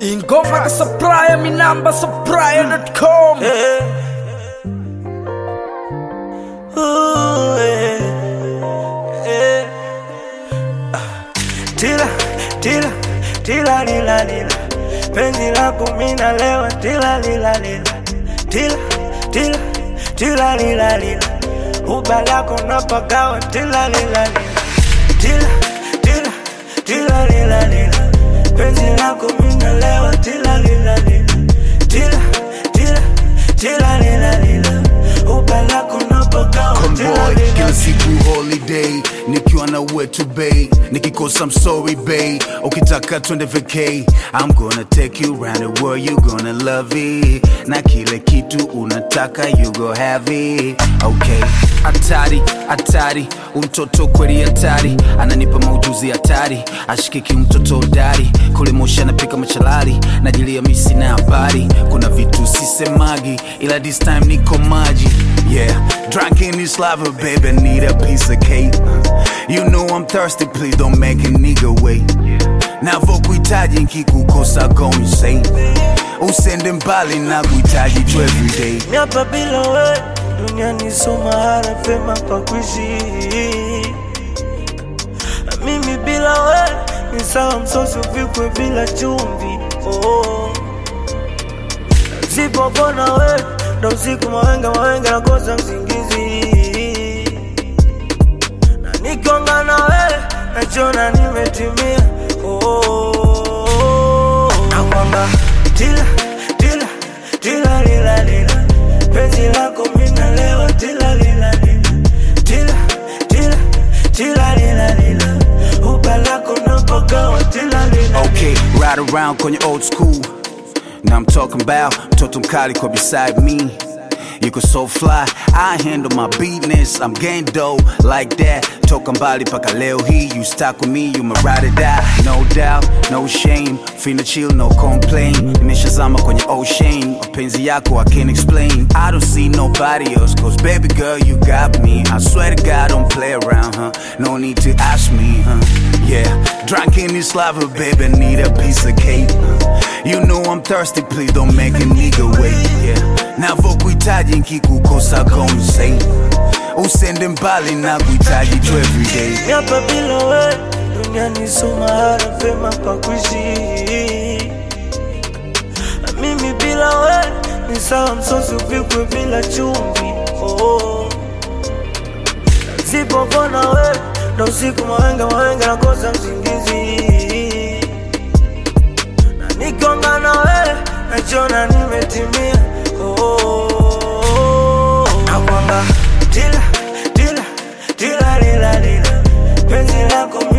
ingoma kasapraya minamba sapraya.com Ooh, eh, eh. Ah, Tila, tila, tila lila lila penzi lako mina lewa tila lila lila tila, tila, tila lila lila uba lako napagawa tila lila lila tila, tila, tila lila lila penzi lako mina lewa tila lila lila tila, tila, tila lila lila uba lako napagawa tila Convoy lila kila siku holiday nikiwa na wetu bay nikikosa I'm sorry bay ukitaka twende vacay I'm gonna take you round the world you gonna love it na kile kitu unataka you go have it okay hatari hatari umtoto kweli hatari ananipa maujuzi hatari ashikiki mtoto hodari kule moshi anapika machalari najilia misi na habari kuna vitu sisemagi ila this time niko maji yeah drunk in this lava baby I need a piece of cake you know I'm thirsty please don't make a nigga wait navokuhitaji nkikukosa go insane usende mbali na kuhitaji tu everyday miapa bila we duniani so mahala pema pa kuishi mimi bila we ni sawa msosi upikwe bila chumvi oh. sipopona we ndo usiku mawenga mawenga nakosa msingizi na nikonga na we nachona nimetimia oh. nakwamba tila tila tila lila lila penzi lako mina lewa tila lila lila tila tila tila lila lila uba lako napagawa tila lila Okay, ride around kwenye old school. Now I'm talking about mtoto mkali kwa beside me. You can so fly, I handle my business. I'm gang dough like that. Toka mbali paka leo hii, you stuck with me, you my ride or die. No doubt, no shame. Finna chill, no complain. Nimeshazama kwenye ocean. Mapenzi yako I can't explain. I don't see nobody else, cause baby girl, you got me. I swear to God, don't play around, huh? No need to ask me, huh? Yeah, drunk in this lava, baby, need a piece of cake. You know I'm thirsty, please don't make a nigga wait. Yeah, navokuhitaji nkikukosa go insane. Usende mbali na kuhitaji tu everyday. miapa bila we duniani so mahala pema pa kuishi mimi bila we ni sawa msosi upikwe bila chumvi oh. sipopona we ndo usiku mawenga mawenga nakosa msingizi na nikonga na we nachona nimetimia oh. nakwamba tila tila tila lila lila penzi lako